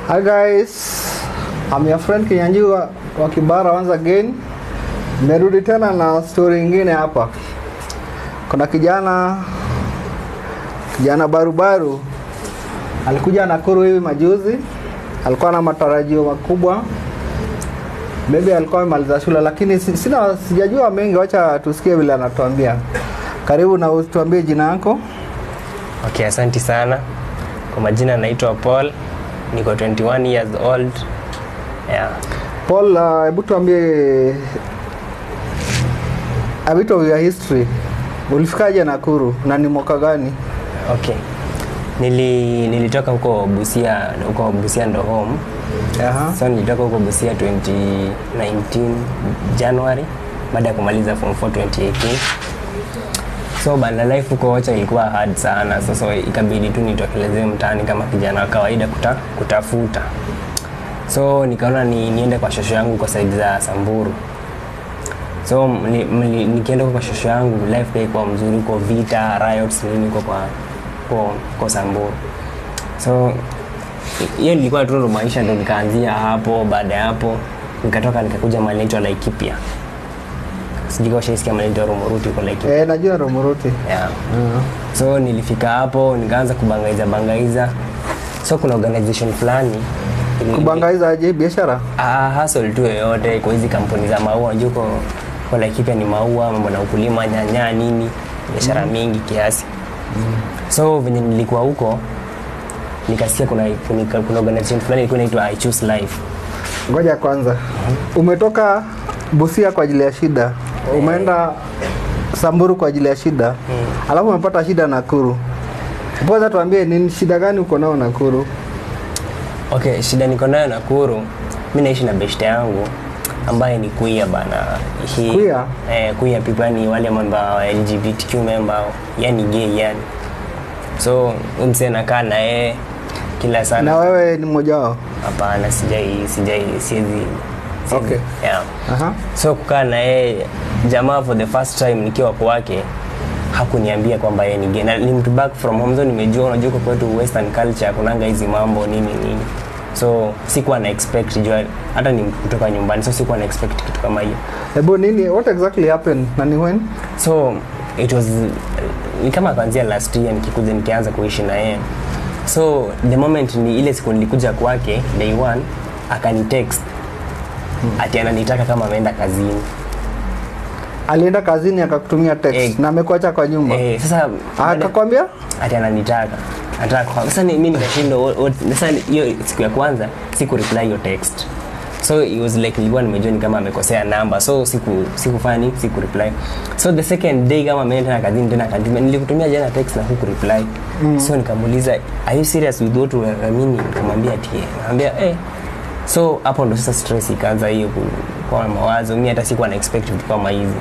Hi guys, I'm your friend Kinyanji wa, wa Kibara once again. Nimerudi tena na story ingine hapa. Kuna kijana kijana barubaru alikuja Nakuru hivi majuzi, alikuwa na matarajio makubwa, maybe alikuwa amemaliza shule, lakini si- sina sijajua mengi. Wacha tusikie vile anatuambia. Karibu na utuambie jina yako. Okay, asanti sana. Kwa majina naitwa Paul, niko 21 years old. Yeah. Paul, uh, hebu tuambie a bit of your history. Ulifikaje Nakuru na ni mwaka gani? Okay. Nili, nilitoka huko Busia, huko Busia ndo home. Aha. So nilitoka huko Busia 2019 January baada ya kumaliza form 4 2018. So banda life huko Ocha ilikuwa hard sana. Sasa ikabidi tu nitokelezee mtaani kama kijana wa kawaida kuta, kutafuta. So nikaona ni, niende kwa shosho yangu kwa side za Samburu. So mli, mli, nikienda huko kwa shosho yangu life pia ilikuwa mzuri, huko vita riots nini huko kwa kwa, kwa Samburu. So hiyo nilikuwa tu ndo maisha ndo nikaanzia hapo. Baada ya hapo nikatoka nikakuja mahali naitwa Laikipia. Sijui kama ushaisikia mahali naitwa Rumuruti huko Laikipia. Eh, najua Romuruti. Yeah. So nilifika hapo nikaanza kubangaiza bangaiza. So kuna organization fulani ili- Kubangaiza aje biashara? Ah, hustle tu yoyote kwa hizi kampuni za maua unajua uko kwa Laikipia ni maua, mambo na ukulima, nyanya nini, biashara mingi kiasi. So venye nilikuwa huko nikasikia kuna kuna, kuna organization fulani ilikuwa inaitwa I Choose Life. Ngoja kwanza. Umetoka Busia kwa ajili ya shida. Umeenda Samburu kwa ajili ya shida. Alafu umepata shida Nakuru. Kwanza tuambie ni shida gani uko nao Nakuru? Okay, shida niko nayo Nakuru, mi naishi na beshte yangu ambaye ni queer bana. He, Queer? Eh, queer people ni wale mambo wa LGBTQ member, yani gay yani. So umse nakaa na yeye kila sana. Na wewe ni mmoja wao? Hapana, sijai sijai siezi. siezi- Okay. Yeah. Aha. So kukaa na yeye jamaa for the first time nikiwa kwake hakuniambia kwamba yeye ni gay. Na ni mtu back from home so nimejua unajua kwa kwetu western culture kunanga hizi mambo nini nini. So sikuwa na expect jua hata ni kutoka nyumbani so sikuwa na expect kitu kama hiyo. Hebu nini what exactly happened? Na ni when? So it was ni kama kuanzia last year nikikuja nikianza kuishi na yeye. So the moment ni ile siku nilikuja kwake day one akanitext ati ananitaka kama ameenda kazini. Alienda kazini akakutumia text Eh. na amekuacha kwa nyumba. Eh, sasa baada- Akakwambia? ati ananitaka anataka kwa sasa ni- mimi nikashindwa what- what- sasa ni- hiyo siku ya kwanza siku reply hiyo text so it was like nilikuwa nimejua ni kama amekosea namba so siku sikufanya nini siku reply so the second day kama ameenda tena kazini tena akanitumia nilikutumia jana text na huku reply mm. so nikamuuliza are you serious with what you are meaning nikamwambia ati yeah. nikamwambia eh so hapo ndo sasa stress ikaanza hiyo ku- kwa mawazo mimi hata sikuwa na expect vitu kama hizi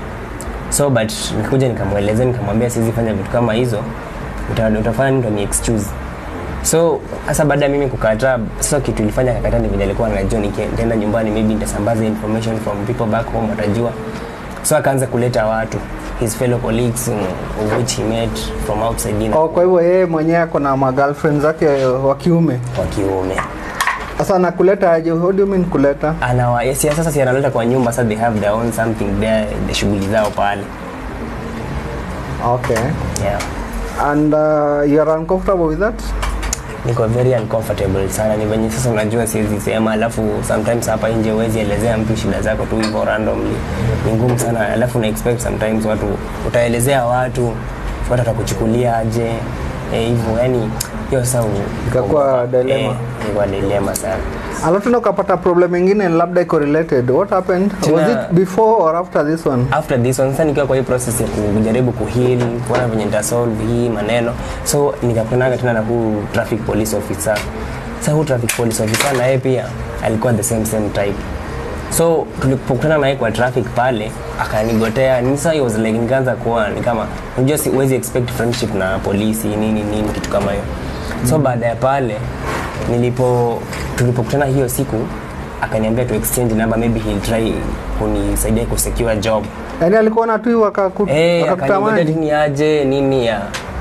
so but nikakuja nikamwelezea nikamwambia siwezi fanya vitu kama hizo uta, utafanya nini ndo ni excuse so hasa baada ya mimi kukataa sasa kitu ilifanya kakataa ni vile alikuwa anajua nikienda nyumbani maybe nitasambaza information from people back home watajua so akaanza kuleta watu his fellow colleagues um, of which he met from outside in Oh, kwa hivyo yeye mwenyewe ako na magirlfriend zake wa kiume. wa kiume Sasa nakuleta aje? What do you mean kuleta? anawa yes, yes, sasa si analeta kwa nyumba sasa they have their own something there the shughuli zao pale Okay. yeah And uh, you are uncomfortable with that? niko very uncomfortable sana ni venye sasa unajua siwezi sema alafu sometimes hapa nje huwezi elezea mtu shida zako tu hivyo randomly ni ngumu sana alafu na expect sometimes watu utaelezea watu watu watakuchukulia aje eh, hivyo yani hiyo sasa u- Ikakuwa dilemma. eh, ilikuwa dilema sana Alafu tena ukapata problem ingine labda iko related. What happened? Tena- Was it before or after this one? after this one sasa nikiwa kwa hii process ya kujaribu kuheal kuona venye nitasolve hii maneno so nikakunaga tena na huu traffic police officer sasa huu traffic police officer na yeye pia alikuwa the same same type so tulipokutana naye kwa traffic pale akanigotea ni sasa it was like nikaanza kuwa ni kama unajua si huwezi expect friendship na polisi nini nini kitu kama hiyo so baada ya pale nilipo tulipokutana hiyo siku akaniambia tu exchange number maybe he'll try kunisaidia kusecure job Yaani alikuwa na tu wakaku- eh wakakutamani. akaniambia ni aje nini ya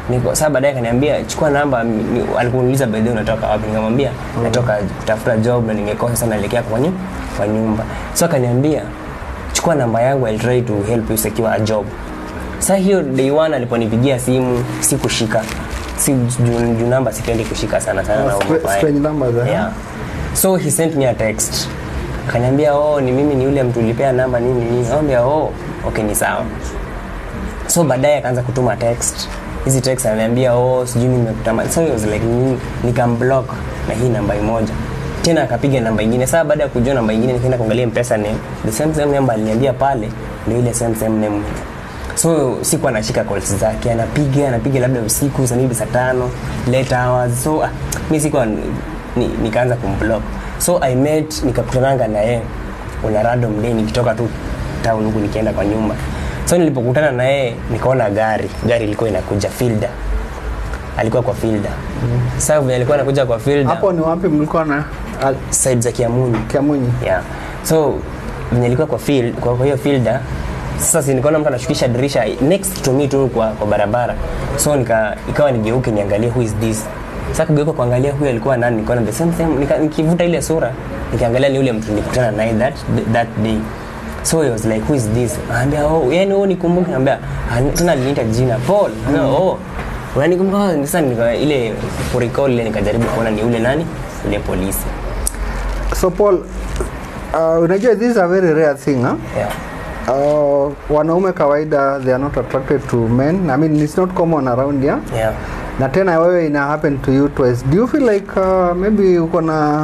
niko sasa baadaye akaniambia chukua namba ni- ni- alikuuliza by the way unatoka wapi nikamwambia natoka kutafuta job na nimekosa sana naelekea kwa nyumba kwa nyumba so akaniambia chukua namba yangu I'll try to help you secure a job sasa hiyo day one aliponipigia simu sikushika si juu juu namba sipendi kushika sana sana na Stra- umefanya. strange numbers, eh? yeah. so he sent me a text akaniambia oh ni mimi ni yule mtu ulipea namba nini nini nikamwambia oh okay ni sawa so baadaye akaanza kutuma text hizi text ananiambia oh sijui nimekutama so it was like ni- nikamblock na hii namba moja tena akapiga namba ingine saa baada ya kujua namba ingine nikaenda kuangalia mpesa name the same same namba aliniambia pale ndio ile same same name so sikuwa nashika calls zake anapiga anapiga labda usiku saa maybe saa tano late hours so ah, mi sikuwa ni, nikaanza kumblock so i met nikakutananga na yeye una random day nikitoka tu town huku nikienda kwa nyumba so nilipokutana na yeye nikaona gari gari ilikuwa inakuja fielder alikuwa kwa fielder mm. sasa vile alikuwa anakuja kwa fielder hapo ni wapi mlikuwa na ah, side za Kiamunyi kiamunyi yeah. so venye ilikuwa kwa field, kwa, kwa hiyo fielder sasa si nikaona mtu anashukisha dirisha next to me tu kwa, kwa barabara so nika ikawa nigeuke niangalie who is this sasa kugeuka kuangalia huyo alikuwa nani nikaona the same same nika, nikivuta ile sura nikaangalia ni yule mtu nilikutana naye that that day so he was like who is this anambia oh yani wewe nikumbuke anambia "Ah, tena aliniita jina Paul mm. oh unanikumbuka sasa nika ile kurecall ile nikajaribu kuona ni yule nani yule polisi so paul uh, unajua this is a very rare thing huh? yeah uh, wanaume kawaida they are not attracted to men i mean it's not common around here yeah na tena wewe ina happen to you twice do you feel like uh, maybe uko na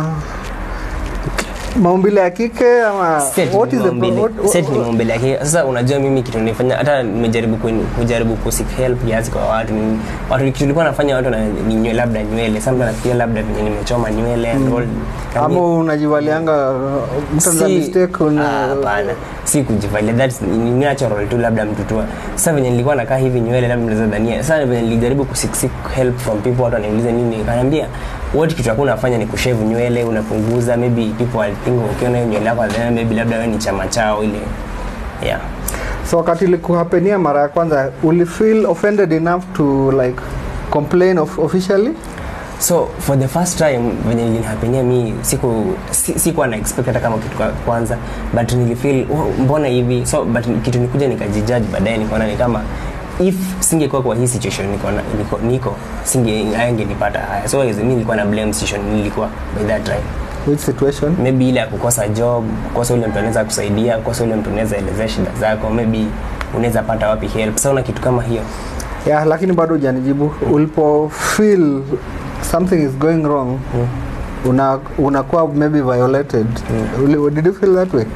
maumbile ya kike ama Set what ni is the maumbile- what, what, set ni maumbile yake sasa unajua mimi kitu nifanya hata nimejaribu ku- kujaribu kusik help kiasi kwa watu ni- watu kitu nilikuwa nafanya watu na ni nywe, labda nywele sasa mtu anafikiria labda venye nimechoma nywele and all ama unajivalianga mtu ana Si- mistake Ah, una hapana si kujivalia that's ni ni natural tu labda mtu tu sasa venye nilikuwa nakaa hivi nywele labda mnaweza dhania sasa venye nilijaribu kuseek seek help from people watu wananiuliza nini kaniambia what kitu hakuna unafanya ni kushave nywele unapunguza maybe people will think ukiona hiyo nywele yako then maybe labda wewe ni chama chao ile yeah so wakati ilikuhapenia mara ya kwanza uli feel offended enough to like complain of, officially so for the first time venye ilinihapenia mi siku si- sikuwa na expect hata kama kitu kwa kwanza but nilifeel oh, mbona hivi so but kitu nikuja nikajijudge baadaye nikaona ni kama if singekuwa kwa hii situation niko, na- niko, niko singe ayangenipata haya so mi nilikuwa na blame situation nilikuwa by that time which situation maybe ile ya kukosa job kukosa ule mtu anaweza kusaidia kukosa ule mtu unaweza elezea shida zako maybe unaweza pata wapi help sa una kitu kama hiyo yeah lakini bado hujanijibu ulipo feel something is going wrong Mm. una unakuwa maybe violated Uli, did you feel that way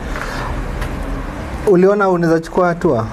uliona unaweza chukua hatua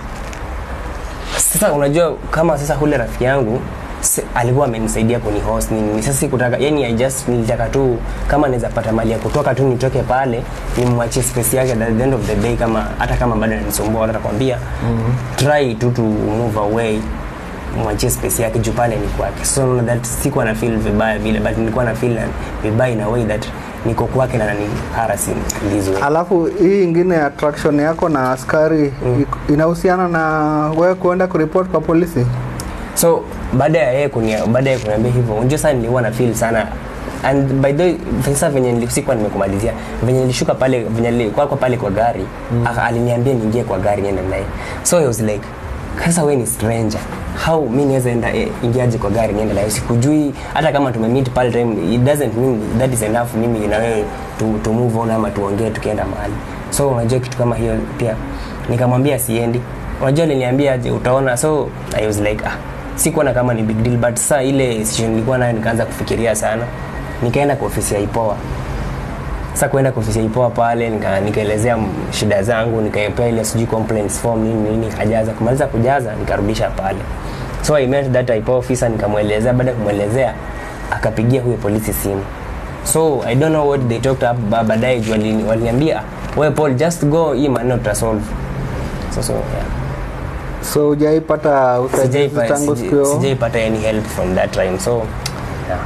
sasa unajua kama sasa hule rafiki yangu si- alikuwa amenisaidia kunihost nini sasa sikutaka yani I just nilitaka tu kama naweza pata mali ya kutoka tu nitoke pale nimwachie space yake at the end of the day kama hata kama bado ananisumbua watu atakwambia mm-hmm. try tu to move away mwachie space yake juu pale ni kwake so unaona that sikuwa na feel vibaya vile but nilikuwa na feel vibaya in a way that niko kwake na nani harassing this way alafu hii ingine attraction yako na askari mm. inahusiana na wewe kuenda kuripot kwa polisi so baada ya yeye kunia baada ya kuniambia hivyo unajua sana nilikuwa na feel sana and by the way sasa venye nili- sikuwa nimekumalizia venye nilishuka pale venye nilikuwa kwa pale kwa gari mm. aliniambia niingie kwa gari niende naye so I was like sasa wewe ni stranger how mi niweza enda eh, ingiaje kwa gari niende naye sikujui hata kama tumemeet pale time it doesn't mean that is enough mimi na wewe to, to move on ama tuongee tukienda mahali so unajua kitu kama hiyo pia nikamwambia siendi unajua niliambia aje utaona so i was like ah sikuona kama ni big deal but saa ile situation nilikuwa nayo nikaanza kufikiria sana nikaenda kwa ofisi ya ipoa sasa kuenda kwa ofisi ya ipoa pale nika- nikaelezea m- shida zangu nikaepea ile sijui complaints form nini nini nikajaza kumaliza kujaza nikarudisha pale so i met that ipoa officer nikamwelezea baada ya kumwelezea akapigia huyo polisi simu so i don't know what they talked up ba- baadaye juu walini- waliniambia we paul just go hii maneno tutasolve so, so, yeah. so hujaipata usaidizi Sijaipa- tangu sijai- siku hiyo sijaipata any help from that time so yeah.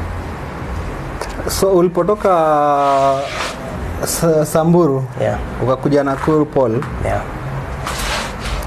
so ulipotoka Sa- samburu Yeah. ukakuja nakuru paul Yeah.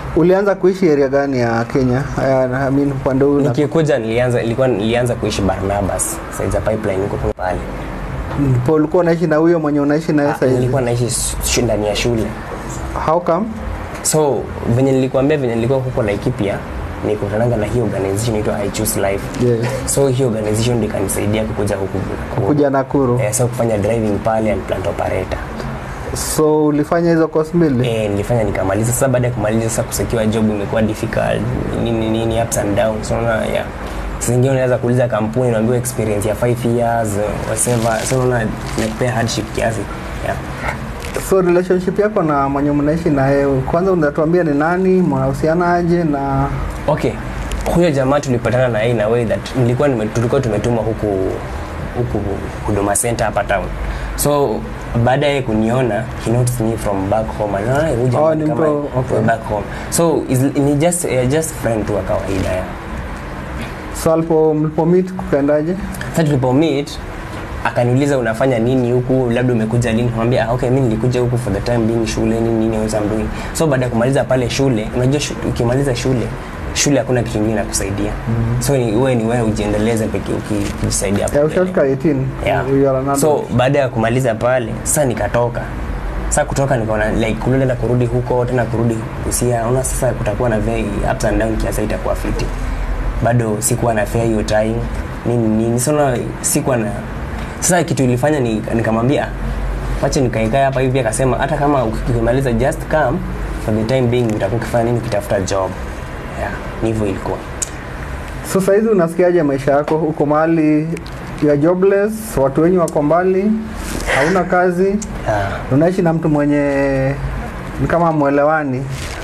ulianza kuishi area gani ya Kenya? Uh, I mean upande huu na- nikikuja nilianza ilikuwa nilianza kuishi Barnabas side za pipeline huko kwa pale ndipo ulikuwa unaishi na huyo mwenye unaishi naye Ah, sasa hivi. nilikuwa naishi shu- ndani ya shule How come? so venye nilikuambia venye nilikuwa huko Laikipia nikutananga na hii organization inaitwa I Choose Life Yes. so hii organization ndio ikanisaidia kukuja huku ku- Kuja Nakuru. eh, so kufanya driving pale and plant operator So ulifanya hizo course mbili? eh, nilifanya nikamaliza sasa baada ya kumaliza sasa kusekiwa job imekuwa difficult nini nini ups and downs so unaona yeah Saa zingine unaweza kuuliza kampuni unaambiwa experience ya 5 years uh, whatever so unaona inakupea hardship kiasi yeah So relationship yako na mwenye mnaishi naye, kwanza unatuambia ni nani, mnahusiana aje na okay huyo jamaa tulipatana na yeye in a way that nilikuwa nime, tulikuwa tumetumwa huku huku huduma center hapa town so baada ya yeye kuniona he noticed me from back home anaona huyu jamaa Oh, ni ni kama mtu- okay. from back home so is, ni just uh, just friend tu wa kawaida ya so alipo mlipo meet kukaendaje? sasa tulipo meet akaniuliza unafanya nini huku labda umekuja lini kumwambia ah, okay mimi nilikuja huku for the time being shule nini nini what I'm doing so baada ya kumaliza pale shule unajua shu, ukimaliza shule shule hakuna kitu kingine nakusaidia mm-hmm. so ni wewe ni wewe ujiendeleze pekee uki- ukijisaidia hapo Yeah, mbele. ushafika 18. yeah. You are an adult. so baada ya kumaliza pale sasa nikatoka sasa kutoka nikaona like kulele na kurudi huko tena kurudi Busia unaona sasa kutakuwa na very ups and down kiasi itakuwa fiti bado sikuwa na fair hiyo time nini nini sasa sikuwa na sasa kitu ilifanya ni nikamwambia wacha nikaikae hapa hivi akasema hata kama ukimaliza just come for the time being utakuwa ukifanya nini ukitafuta job yeah ni hivyo ilikuwa So saizi unasikiaje maisha yako? Uko mahali you are jobless, watu wenyu wako mbali, hauna kazi, yeah. unaishi na mtu mwenye ni kama mwelewani.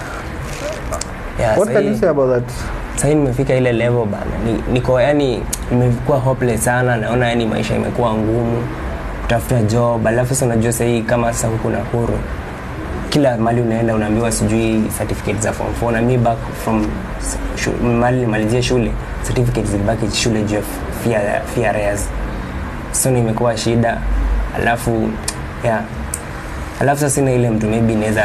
Yeah, What can sahi- you say about that? sahii nimefika ile level bana Ni- niko yani nimekuwa hopeless sana naona yani maisha imekuwa ngumu kutafuta job alafu sasa unajua sahii kama sasa huku Nakuru kila mali unaenda unaambiwa sijui certificate za form 4 na mi back from shu- mali nimalizie shule certificate zilibaki shule juu ya fear, fear arrears so nimekuwa shida alafu yeah alafu sasa sina ile mtu maybe naweza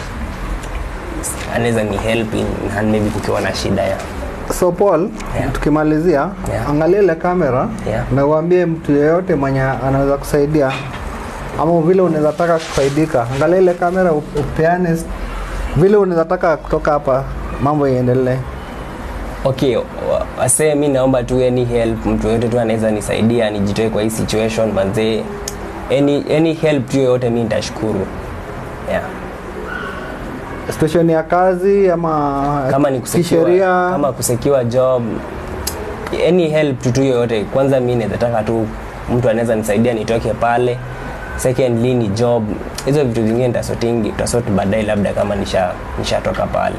anaweza ni help in hand maybe kukiwa na shida ya So Paul, Yeah. tukimalizia Yeah. angalia ile kamera Yeah. na uambie mtu yeyote mwenye anaweza kusaidia ama vile unaweza taka kufaidika. Angalia ile kamera up- upeane s- vile unaweza taka kutoka hapa mambo iendelee. okay wa- wasee mi naomba tu any help mtu yoyote tu anaweza nisaidia nijitoe kwa hii situation manzee any, any help tu yoyote mi nitashukuru yeah. Station ya kazi ama kama ni kusekiwa, kisheria kama kusekiwa job any help tu tu yoyote kwanza mi nawezataka tu mtu anaweza nisaidia nitoke pale secondly ni job hizo vitu zingine nitasotingi tutasort baadaye labda kama nisha nishatoka pale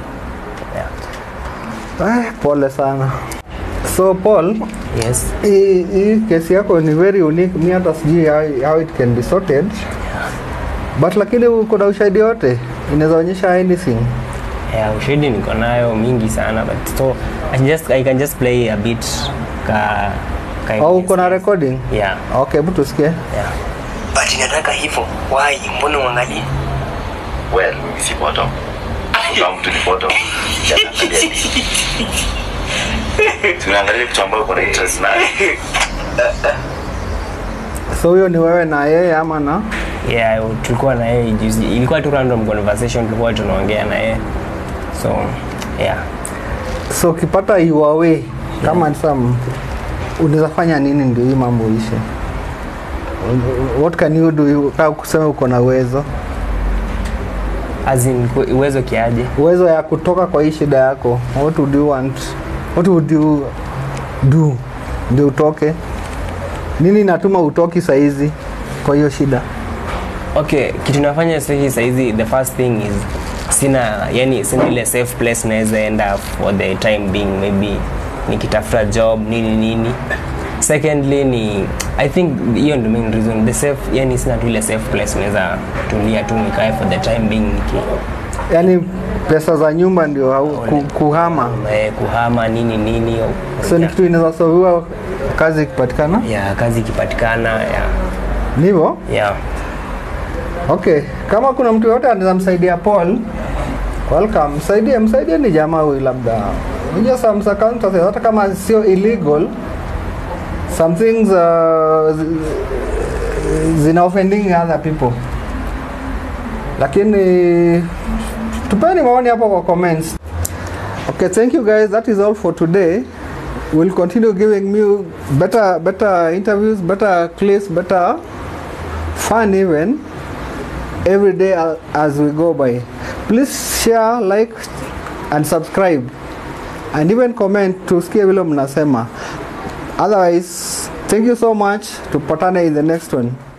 yeah. Eh, pole sana. So Paul, yes hii hii kesi yako ni very unique. Mi hata sijui how, how it can be sorted. But lakini uko na ushahidi yote inaweza onyesha anything. yeah, ushahidi niko nayo mingi sana but so I, just, I can just play a bit ka, ka Au uko na recording? yeah, Okay, hebu tusikie. yeah. but nataka hivyo why mbona uangalie Well, mimi si bottom. Kama mtu ni bottom. Tunaangalia nini? Tunaangalia kitu ambayo uko na interest nayo. So huyo ni wewe na yeye ama na yeah tulikuwa na yeye juzi ilikuwa tu random conversation tulikuwa tunaongea na yeye so yeah so ukipata your way kama yeah. some unaweza fanya nini ndio hii mambo ishe? What can you do kama kusema uko na uwezo as in ku- uwezo kiaje uwezo ya kutoka kwa hii shida yako what would you want what would you do ndio utoke nini natuma utoki saizi kwa hiyo shida okay kitu nafanya sahi saizi the first thing is sina yani sina ile safe place naweza enda for the time being maybe nikitafuta job nini nini secondly ni i think hiyo ndio main reason the safe yani sina tu ile safe place naweza tulia tu nikae for the time being niki yaani pesa za nyumba ndio hau, ku, kuhama eh, kuhama nini nini au- so ni kitu inaweza solviwa kazi ikipatikana ya kazi ikipatikana ya ndivyo ya okay kama kuna mtu yoyote anaweza msaidia paul welcome msaidie msaidie ni jamaa huyu labda unajua some circumstances hata kama sio illegal some things uh, zi- zina offending other people lakini tupeni maoni hapo kwa comments okay thank you guys that is all for today we'll continue giving you better better interviews better clips better fun even every day a- as we go by please share like and subscribe and even comment tusikie vile mnasema otherwise thank you so much tupatane in the next one